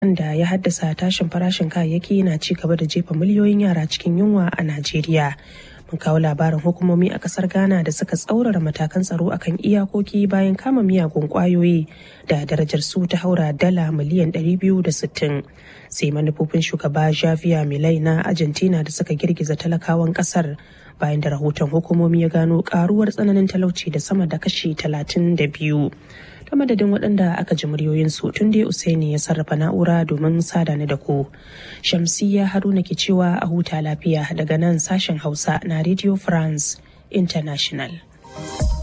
da ya haddasa tashin farashin kayayyaki na ci gaba da jefa miliyoyin yara cikin yunwa a Najeriya. Mun kawo labarin hukumomi a kasar Ghana da suka tsaurara matakan tsaro akan iyakoki bayan kama miyagun kwayoyi da darajar su ta haura dala miliyan 260. Sai manufofin shugaba Javier Milei na Argentina da suka girgiza talakawan kasar bayan da rahoton hukumomi ya gano karuwar tsananin talauci da sama da kashi 32. ta madadin waɗanda aka ji muryoyinsu tun dai Usaini ya sarrafa na'ura domin sada ni da ku. Shamsiyya Haruna ke cewa a huta lafiya daga nan sashen Hausa na Radio France International.